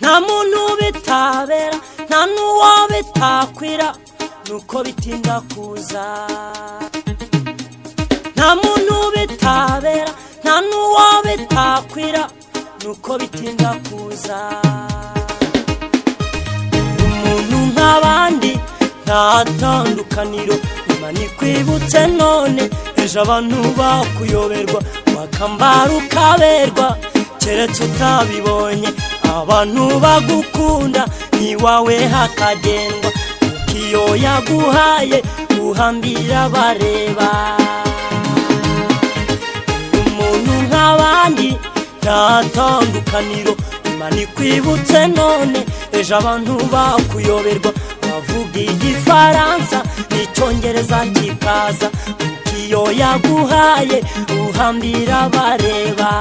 nta muntu bitabera nta n'uwo bitakwira nuko bitinda kuza nta muntu bitabera nta n'uwo bitakwira nuko bitinda kuza umuntu nk'abandi nta tandukaniro nyuma ntikwibutse none ejo abantu bakuyoberwa wakambara ukaberwa keretse utabibonye abantu bagukunda n'iwawe hakagendwa kuko iyo yaguhaye uhambira bareba umuntu nk'abandi nta tandukaniro nyuma ntikwibutse none ejo abantu bakuyoberwa bavuga igifaransa n'icyongereza kikaza kuko iyo yaguhaye uhambira bareba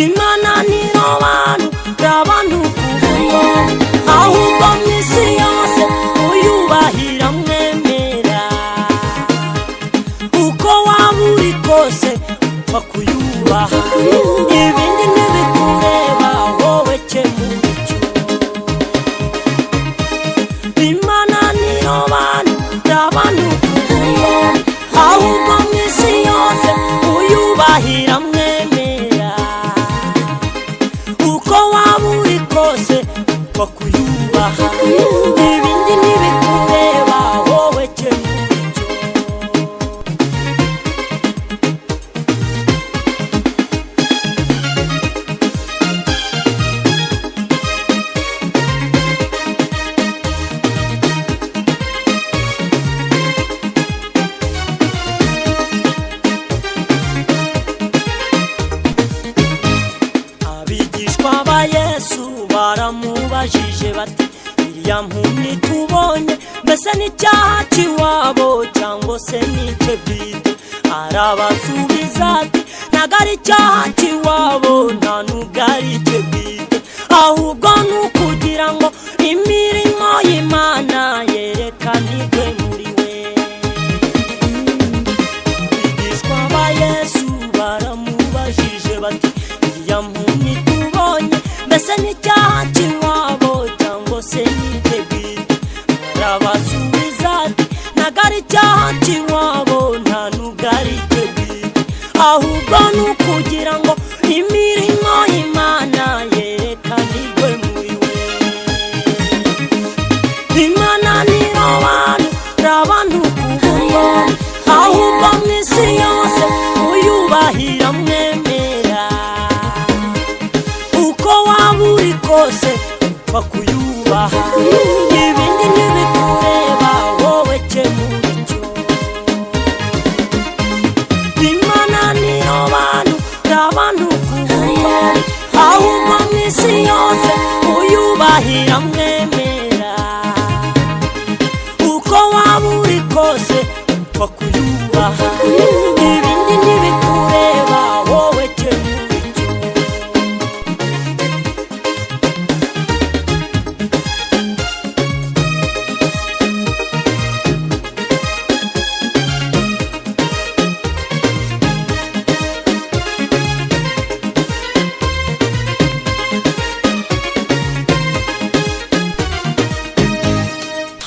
imananiro bantu abantu kuvuga ahubwo mu isi yose uyubahira mwemera uko waba uri kose upfa kuyubaha ibindi ntibikureba wowe kemura icyo imananiro bantu abantu kuvuga ahubwo mu isi yose uyubahira mwemera uko waba uri kose upfa kuyubaha ibindi ntibikureba wowe kemura icyo abigishwa ba yesu baramubajije bati iriya mpumyi tubonye mbese n'icyaha cy'iwabo cyangwa se n'icye bwite arabasubiza ati ntago ari icyaha cy'iwabo nta nubwo ari icye bwite ahubwo ni ukugira ngo imirimo y'imana yerekanirwe muri we abigishwa ba yesu baramubajije bati iriya mpumyi tubonye mbese n'icyaha cy'iwabo cyangwa se n'ibyo bwite arabasubiza ati ntago ari icyaha cy'iwabo nta nubwo ari icyo bwite ahubwo ni ukugira ngo imirimo y'imana yerekanirwe muri we imananiro abantu abantu kuvuga ahubwo mu isi yose uyubahira mwemera uko waba uri kose upfa kuyubaha ibindi ntibikureba wowe kemura icyo imananiro abantu abantu kuvuga ahubwo mu isi yose uyubahira mwemera uko waba uri kose upfa kuyubaha ibindi ntibikureba wowe kemura icyo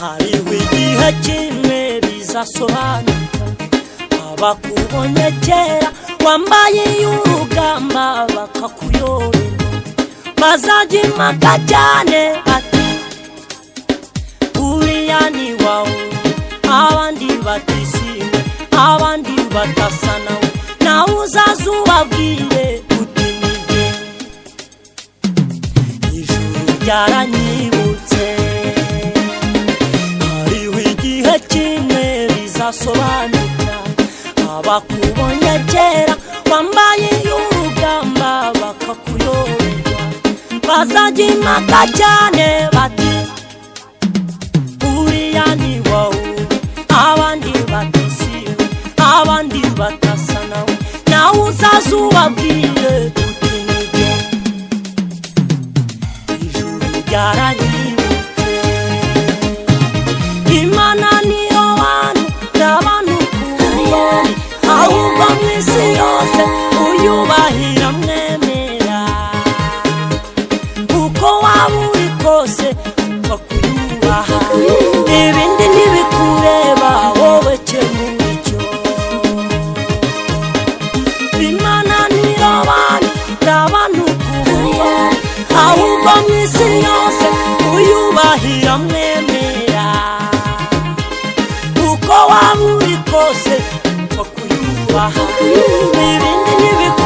hariho igihe kimwe bizasobanuka abakubonye kera wambaye y'urugamba bakakuyoberwa bazajya impaka cyane ati uriya ni wawe abandi batisime abandi batasa nawe nawe uzaza ubabwire uti ni jye ijuru ryaranyibutse hariho igihe kimwe bizasobanuka abakubonye kera wambaye y'urugamba bakakuyoberwa bazajya impaka cyane bati uriya ni wowe abandi batisiwe abandi batasa nawe nawe uzaza ubabwire uti ni jye byaranyibutse imana niyo bantu ndabanukuriye ahubwo mu isi yose uyubahira mwemera uko waba uri kose upfa kuyubaha ibindi ntibikureba wowe kemura icyo imana niyo bantu ndabanukuriye ahubwo mu isi yose uyubahira mwemera uko waba uri kose upfa kuyubaha ibindi ntibikureba